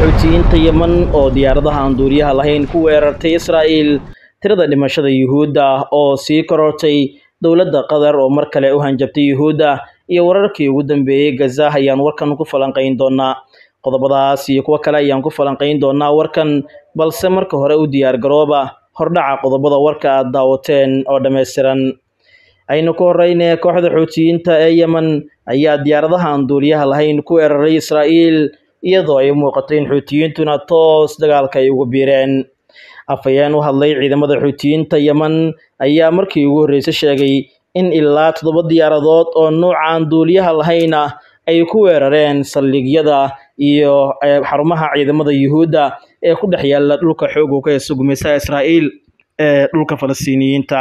xuutiyiinta yeman oo diyaaradaha aan duuriyaha lahayn ku weerartay israa'iil tirada dhimashada yuhuudda oo sii korortay dowladda qatar oo mar kale u hanjabtay yuhuudda iyo wararkii ugu dambeeyey gaza ayaan warkan ku falanqayn doonaa qodobadaas iyo kuwo kale ayaan ku falanqayn doonaa warkan balse marka hore u diyaar garooba hordhaca qodobada warka aad daawateen oo dhammaystiran aynu ku horeyne kooxda xuutiyiinta ee yemen ayaa diyaaradaha aan duuliyaha lahayn ku weeraray israa'iil iyadoo ay muuqato in xuutiyiintuna toos dagaalka ay ugu biireen afhayeen u hadlay ciidamada xuutiyiinta yemen ayaa markii ugu horreysay sheegay in ilaa toddoba diyaaradood oo nuucaan duuliyaha lahayn ah ay ku weerareen saldhigyada iyo xarumaha ciidamada yuhuudda ee ku dhex yaala dhulka xoog ka heesa gumeysaha israa'iil ee dhulka falastiiniyiinta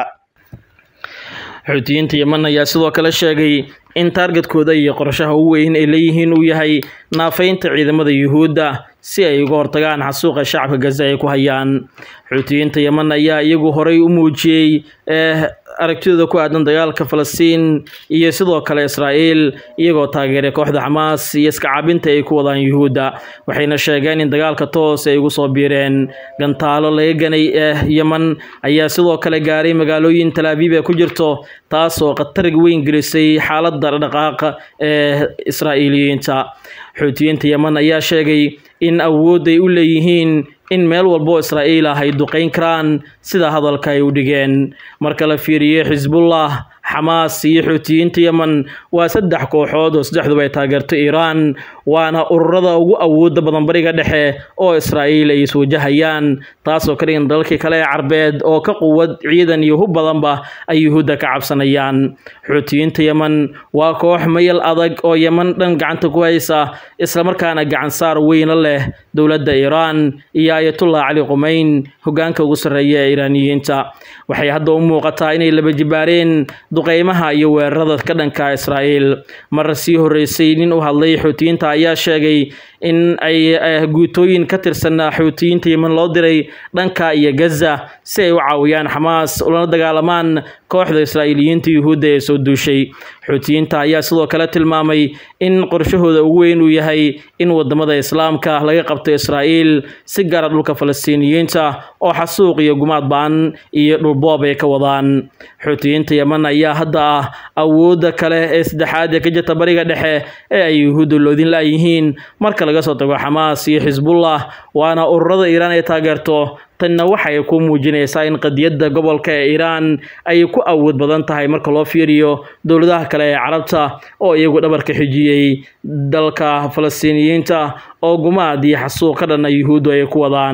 xuutiyiinta yemen ayaa sidoo kale sheegay in taargetkooda iyo qorshaha ugu weyn ay leeyihiin uu yahay naafaynta ciidamada yuhuudda si ay uga hortagaan xasuuqa shacabka gaza ay ku hayaan xuutiyiinta yemen ayaa iyagu horay u muujiyey aragtidooda ku aadan dagaalka falastiin iyo sidoo kale israa'iil iyagoo taageeray kooxda xamaas iyo iska caabinta ay ku wadaan yuhuudda waxayna sheegeen in dagaalka toos ay ugu soo biireen gantaalo laga ganay ee yemen ayaa sidoo kale gaaray magaalooyin talaabiib ee ku jirto taas oo khatar weyn gelisay xaaladda dhaqaaqa ee israa'iiliyiinta xuutiyiinta yemen ayaa sheegay in awood ay u leeyihiin in meel walbo israa'iil ah ay duqayn karaan sida hadalka ay u dhigeen marka la fiiriyey xisbullah xamaas iyo xuutiyiinta yemen waa saddex kooxood oo saddexduba ay taageerto iiraan waana ururada ugu awooda badan bariga dhexe oo israa'iil ay iswajahayaan taasoo ka dhigan dalalkii kale ee carbeed oo ka quwad ciidan iyo hub badanba ay yuhuudda ka cabsanayaan xuutiyiinta yemen waa koox mayal adag oo yemen dhan gacanta ku haysa islamarkaana gacansaar weyna leh dowladda iiraan iyo ayatullah cali qumeyn hogaanka ugu sarreeya ee iiraaniyiinta waxay hadda u muuqataa inay laba jibaareen duqeymaha iyo weerarada ka dhanka israa'iil mar sii horreysay nin u hadlay xuutiyiinta ayaa sheegay in ay guutooyin ka tirsan xuutiyiinta yemen loo diray dhanka iyo gaza si ay u caawiyaan xamaas ulana dagaalamaan kooxda israa'iiliyiinta yuhuudda ee soo duushay xuutiyiinta ayaa sidoo kale tilmaamay in qorshahooda ugu weyn uu yahay in wadamada islaamka laga qabto israa'iil si gaara dhulka falastiiniyiinta oo xasuuq iyo gumaad ba-an iyo dhulboob ay ka wadaan xuutiyiinta yemen ayaa hadda ah awoodda kale ee saddexaad ee ka jirta bariga dhexe ee ay yuhuudda loodin la-yihiin marka laga soo tago xamaas iyo xisbullah waana ururada iiraan ay taageerto tanna waxay ku muujinaysaa in qadiyadda gobolka ee iiraan ay ku awood badan tahay marka loo fiiriyo dowladaha kale ee carabta oo iyagu dhabarka xijiyey dalka falastiiniyiinta oo gumaad iyo xasuuq ka dhanna yuhuuddu ay ku wadaan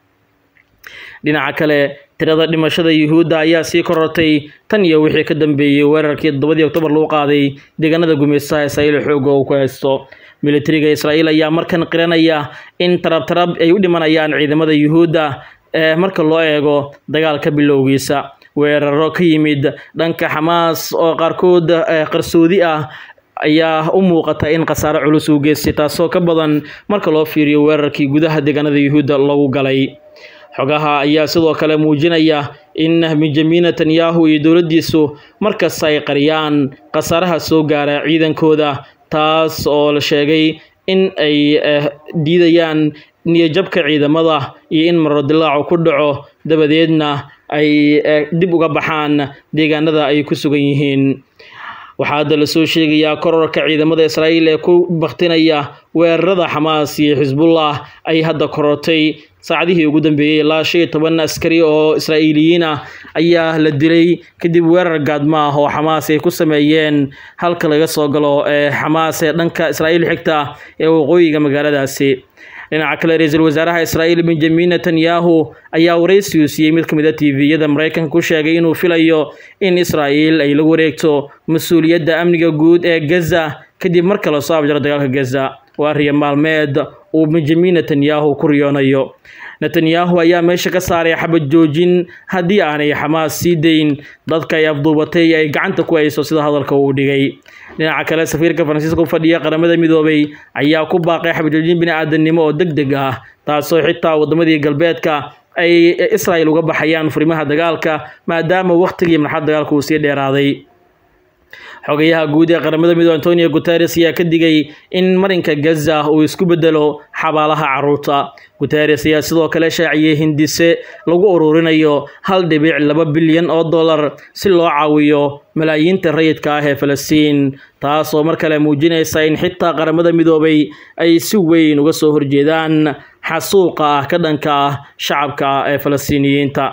dhinaca kale tirada dhimashada yuhuudda ayaa sii korortay tan iyo wixii ka dambeeyey weerarkii toddobadii oktoobar lagu qaaday deegaanada gumeystaha israa'iil xooga uu ku haysto militariga israa'iil ayaa markan qiranaya in tarabtarab ay u dhimanayaan ciidamada yuhuudda ee marka loo eego dagaalka bilowgiisa weeraro ka yimid dhanka xamaas oo qaarkood qarsoodi ah ayaa u muuqata in khasaare culus uu geystay taasoo ka badan marka loo fiiriyo weerarkii gudaha deegaanada yuhuudda lagu galay xogaha ayaa sidoo kale muujinaya in benjamin netanyahu iyo dowladdiisu markasta ay qariyaan khasaaraha soo gaara ciidankooda taas oo la sheegay in ay diidayaan niyajabka ciidamada iyo in marodilaacu ku dhaco dabadeedna ay dib uga baxaan deegaanada ay ku sugan yihiin waxaa hadda lasoo sheegayaa kororka ciidamada israa'iil ee ku baktinaya weerarada xamaas iyo xisbullah ay hadda korortay saacadihii ugu dambeeyey ilaa shan iyo toban askari oo israa'iiliyiin ah ayaa la dilay kadib weerar gaadma ah oo xamaas ay ku sameeyeen halka laga soo galo ee xamaas ee dhanka israa'iil xigta ee waqooyiga magaaladaasi dhinaca kale ra-iisul wasaaraha israa'iil benjamin netanyahu ayaa waraysigu siiyey mid ka mid a tviyada maraykanka ku sheegay inuu filayo in israa'iil ay la wareegto mas-uuliyadda amniga guud ee gaza kadib marka lasoo abjaro dagaalka gaza waa riya maalmeed uu benjamin netanyahu ku riyoonayo netanyahu ayaa meesha ka saaray xabad joojin haddii aanay xamaas sii dayn dadka ay afduubatay ay gacanta ku hayso sida hadalka uu dhigay dhinaca kale safiirka faransiiska u fadhiya qaramada midoobay ayaa ku baaqay xabad joojin bini-aadamnimo oo deg deg ah taasoo xitaa wadamadii galbeedka ay israel uga baxayaan furimaha dagaalka maadaama wakhtigii marxad dagaalka uu sii dheeraaday xogayaha guud ee qaramada midoobe antonio guteres ayaa ka digay in marinka gaza uu isku bedelo xabaalaha caruurta guteres ayaa sidoo kale shaaciyey hindise lagu ururinayo hal dhibic laba bilyan oo dollar si loo caawiyo malaayiinta rayidka ah ee falastiin taas oo mar kale muujinaysa in xitaa qaramada midoobay ay si weyn uga soo horjeedaan xasuuqa ah ka dhanka ah shacabka ee falastiiniyiinta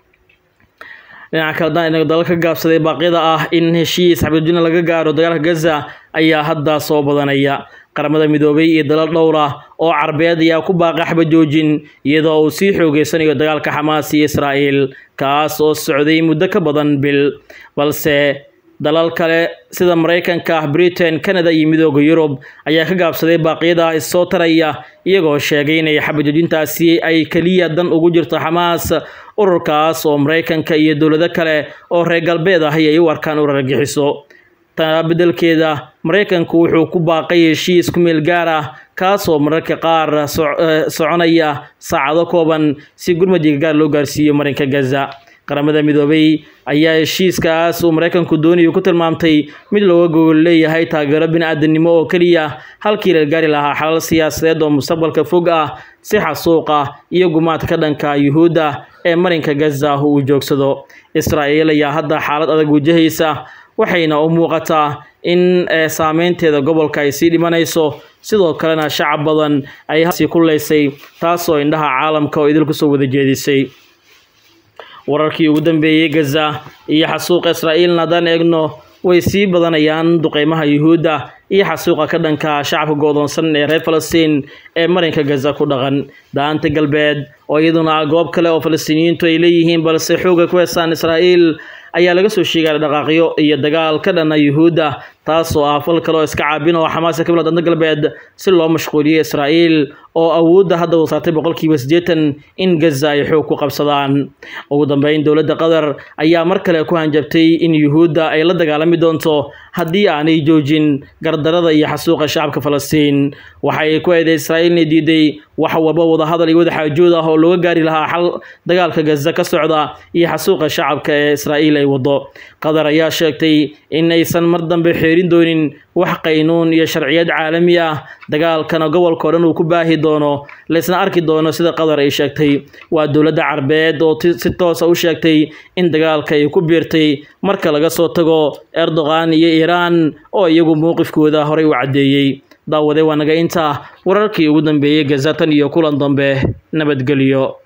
dhinaca kale haddaan dalal ka gaabsaday baaqyada ah in heshiis xabadjina laga gaaro dagaalka gaza ayaa hadda soo badanaya qaramada midoobay iyo dalal dhowr ah oo carbeed ayaa ku baaqa xabajoojin iyadoo uu sii xoogeysanayo dagaalka xamaas iyo israa'iil kaas oo socday muddo ka badan bil balse dalal kale sida maraykanka britain canada iyo midooda yurub ayaa ka gaabsaday baaqyada issoo taraya iyagoo sheegay inay xabajoojintaasi ay keliya dan ugu jirto xamaas ururkaas oo maraykanka iyo dowlado kale oo reer galbeed ah ayay u arkaan urar gixiso taa beddelkeeda maraykanku wuxuu ku baaqay heshiis ku meel gaar ah kaasoo mararka qaar soconaya saacado kooban si gurmadiga gaar loo gaarsiiyo marinka gaza qaramada midoobay ayaa heshiiskaas uu maraykanku doonayo ku tilmaamtay mid looga gogol leeyahay taageero bini-aadanimo oo keliya halkii la gaari lahaa xalal siyaasadeed oo mustaqbalka fog ah si xasuuqa iyo gumaadka ka dhanka yuhuudda ee marinka gaza uu joogsado israa'iil ayaa hadda xaalad adag wajahaysa waxayna u muuqataa in saameynteeda gobolka ay sii dhimanayso sidoo kalena shacab badan ay sii kuleysay taasoo indhaha caalamka oo idil kusoo wada jeedisay wararkii ugu dambeeyey gaza iyo xasuuqa israa'iilna haddaan eegno way sii badanayaan duqeymaha yuhuudda iyo xasuuqa ka dhanka shacabka goodoonsan ee reer falastiin ee marinka gaza ku dhaqan daanta galbeed oo iyaduna goob kale oo falastiiniyiintu ay leeyihiin balse xooga ku heesaan israa'iil ayaa laga soo sheegaya dhaqaaqyo iyo dagaal ka dhana yuhuudda taasoo ah fal kale oo iska caabin oo xamaasa ka bilaa danta galbeed si loo mashquuliyo israa'iil oo awoodda hadda uu saartay boqolkiiba siddeetan in gaza ay xoog ku qabsadaan ugu dambeyn dowladda qatar ayaa mar kale ku hanjabtay in yuhuudda ay la dagaalami doonto haddii aanay joojin gardarada iyo xasuuqa shacabka falastiin waxay ku eeday israa'iil inay diiday wax walba wadahadal iyo wadaxaajood ah oo looga gaari lahaa xal dagaalka gaza ka socda iyo xasuuqa shacabka ee israa'iil ay wado qatar ayaa sheegtay in aysan mar dambe xeerin doonin wax qaynuun iyo sharciyad caalami ah dagaalkana gobolka o dhan uu ku baahi doono laysna arki doono sida qatar ay sheegtay waa dowladda carbeed oo si toosa u sheegtay in dagaalka ay ku biirtay marka laga soo tago erdogan iyo iiraan oo iyagu mowqifkooda horey u caddeeyey daawade waa naga intaa wararkii ugu dambeeyey gazatan iyo kulan dambe nabadgelyo